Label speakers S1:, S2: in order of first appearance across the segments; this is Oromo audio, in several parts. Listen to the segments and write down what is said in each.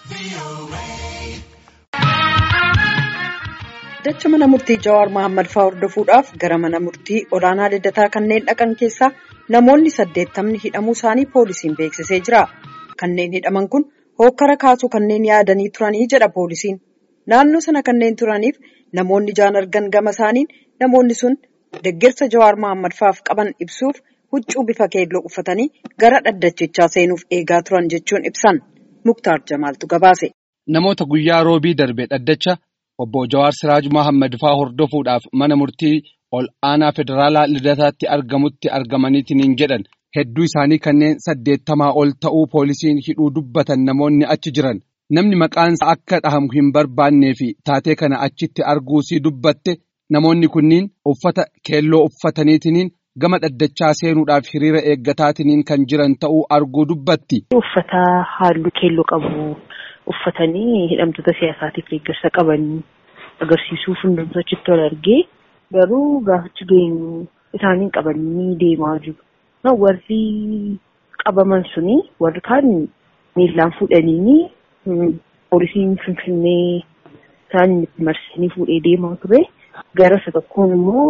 S1: Dacha mana murtii Jawaar Mohaammed fa'aa hordofuudhaaf gara mana murtii olaanaa Liddataa kanneen dhaqan keessaa namoonni saddeettamni hidhamuu isaanii poolisiin beeksisee jira. Kanneen hidhaman kun hookkara kaasuu kanneen yaadanii turanii jedha poolisiin. Naannoo sana kanneen turaniif namoonni ijaan argan gama isaaniin namoonni sun deeggarsa Jawaar Mohaammed fa'aaf qaban ibsuuf huccuu bifa keelloo uffatanii gara dhaddachichaa seenuuf eegaa turan jechuun ibsan. Muktaar Jamaaltu gabaase.
S2: Namoota guyyaa roobii darbe dhaddacha obbo Jawaar Siraaj Mohaammed fa'aa hordofuudhaaf mana murtii ol aanaa federaalaa lidataatti argamutti argamaniitiin jedhan hedduu isaanii kanneen saddeettamaa ol ta'uu poolisiin hidhuu dubbatan namoonni achi jiran namni maqaansa akka dhahamu hin barbaannee fi taatee kana achitti arguusii dubbatte namoonni kunniin uffata keelloo uffataniitiin gama dhaddachaa seenuudhaaf hiriira eeggataatiin kan jiran ta'uu arguu dubbatti.
S3: Uffata halluu keelloo qabu. Uffatanii hidhamtoota siyaasaatiif deeggarsa qaban agarsiisuuf hundumtuu achitti wal argee garuu gaafachi geenyu isaaniin qabanii deemaa jiru. Warri qabaman suni warri kaan miillaan fuudhanii poolisiin finfinnee isaan marsanii fuudhee deemaa ture. Gara isa tokkoon immoo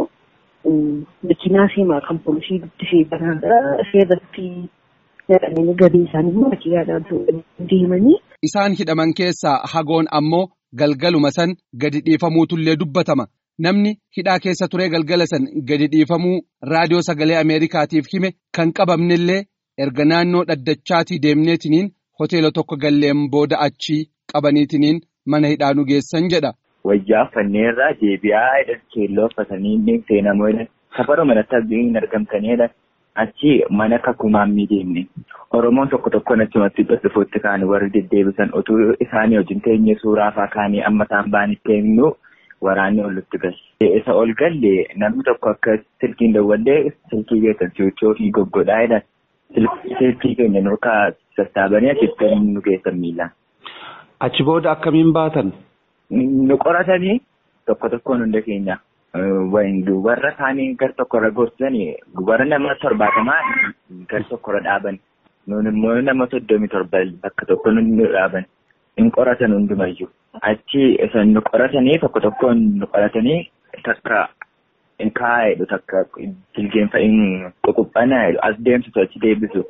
S3: makiinaa seemaa kan poolisii guddisee banaadha. Seerratti naqamanii gadii isaanii immoo makiinaadhaan deemanii.
S2: Isaan hidhaman keessaa hagoon ammoo galgaluma san gadi dhiifamuutullee dubbatama. Namni hidhaa keessa turee galgala san gadi dhiifamuu raadiyoo sagalee Ameerikaatiif hime kan qabamnellee erga naannoo dhaddachaatii deemneetiniin hoteela tokko galleen booda achii qabaniitiniin mana hidhaa nu geessan jedha.
S4: Wayyaa fanneerraa deebi'aa keelloo uffatanii seenamoo safara manatti hin argamtanidha. Achi mana kakumaan deemne. Oromoon tokko tokko achumatti dhufuutti kaan warri deddeebisan utuu isaanii wajjin teenye suuraa fa'aa kaanii amma isaan baanitti eenyu waraanni olitti galle. Isa ol galle namni tokko akka silkiin dawwallee silkii keessan si'ochoo fi goggodhaa jedhan silkii keenya nurkaa sassaabanii achitti nu geessan miilaan.
S5: Achi booda akkamiin baatan?
S4: Nu qoratanii tokko tokkoon hunda keenya. warra kaanii gar tokkorra gorsanii warra nama torbaatamaa gar tokkorra dhaaban nuun immoo nama soddomii torba bakka tokko nu dhaaban hin qoratan hundumayyuu achi isan nu qoratanii tokko tokkoon nu qoratanii takka hin kaa'edhu takka jilgeenfa hin ququphanaa as deemsisu achi deebisu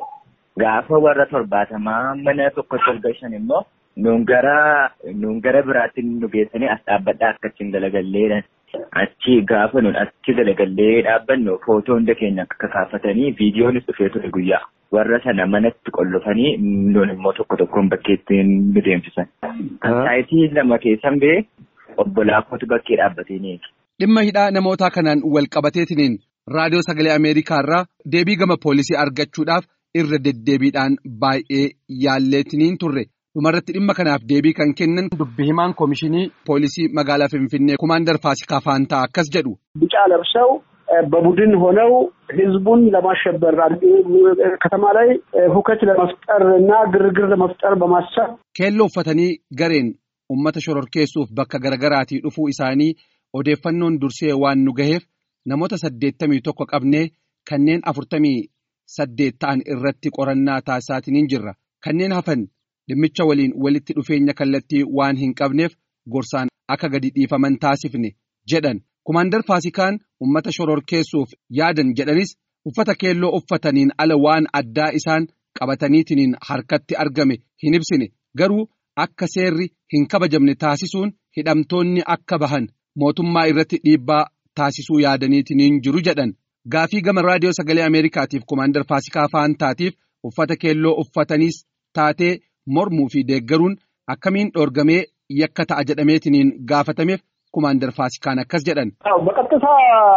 S4: gaafa warra torbaatamaa mana tokkotti ol gashan immoo nuun gara nuun gara biraatti nu geessanii as dhaabbadhaa akkachiin dalagalleedhan. Achi gaafa nuti achi dalagallee dhaabbannu footoo hunda keenya akka kaafatanii viidiyoonis dhufee ture guyyaa. Warra sana manatti qollofanii nuun immoo tokko tokkoon bakkeetti nu deemsisan. Saayitii lama keessan bee obbo Laakkootu bakkee dhaabbatee
S2: Dhimma hidhaa namootaa kanaan wal qabateetiniin raadiyoo sagalee Ameerikaa irraa deebii gama poolisii argachuudhaaf irra deddeebiidhaan baay'ee yaalleetiniin turre. dhumarratti dhimma kanaaf deebii kan kennan dubbi himaan koomishinii poolisii magaalaa Finfinnee kumaandar Faasikaa Faantaa akkas jedhu.
S6: ቢጫ ለብሰው በቡድን ሆነው ህዝቡን ለማሸበር ከተማ ላይ ሁከት ለመፍጠር እና ግርግር ለመፍጠር በማሰብ
S2: keelloo uffatanii gareen ummata shororkeessuuf bakka garaagaraatii dhufuu isaanii odeeffannoon dursee waan nu gaheef namoota saddeettamii tokko qabnee kanneen afurtamii saddeet ta'an irratti qorannaa taasisaatiin jirra kanneen hafan. Dhimmicha waliin walitti dhufeenya kallattii waan hin qabneef gorsaan akka gadi dhiifaman taasifne jedhan kumaandar Faasikaan uummata shororkeessuuf yaadan jedhanis uffata keelloo uffataniin ala waan addaa isaan qabataniitiin harkatti argame hin ibsine garuu akka seerri hin kabajamne taasisuun hidhamtoonni akka bahan mootummaa irratti dhiibbaa taasisuu yaadaniitiin jiru jedhan gaafii gama raadiyoo sagalee Ameerikaatiif kumaandar Faasikaa Faantaatiif uffata keelloo uffataniis taatee. mormuu fi deeggaruun akkamiin dhoorgamee yakka ta'a jedhameetiniin gaafatameef kumaandar faasikaan akkas jedhan.
S6: በቀጥታ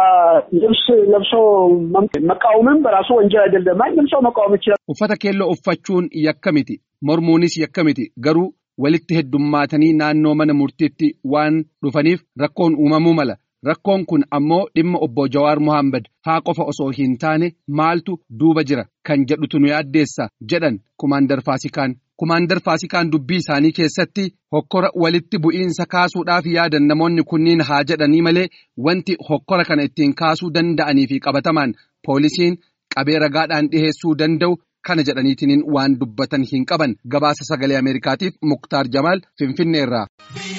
S6: ልብስ ለብሶ መቃወምም በራሱ ወንጀል አይደለም። ማንም ሰው መቃወም ይችላል።
S2: uffata keelloo uffachuun yakka miti mormuunis yakka miti garuu walitti heddummaatanii naannoo mana murtiitti waan dhufaniif rakkoon uumamuu mala. Rakkoon kun ammoo dhimma obbo Jawaar Mohaammed haa qofa osoo hin taane maaltu duuba jira kan jedhutu nu yaaddeessa jedhan kumaandar faasikaan. Kumaandar Faasikaan dubbii isaanii keessatti hokkora walitti bu'iinsa kaasuudhaaf yaadan namoonni kunniin haa jedhanii malee wanti hokkora kana ittiin kaasuu danda'anii fi qabatamaan poolisiin qabee ragaadhaan dhiheessuu danda'u kana jedhaniitiin waan dubbatan hin qaban gabaasa sagalee Ameerikaatiif Muktaar Jamaal Finfinneerraa.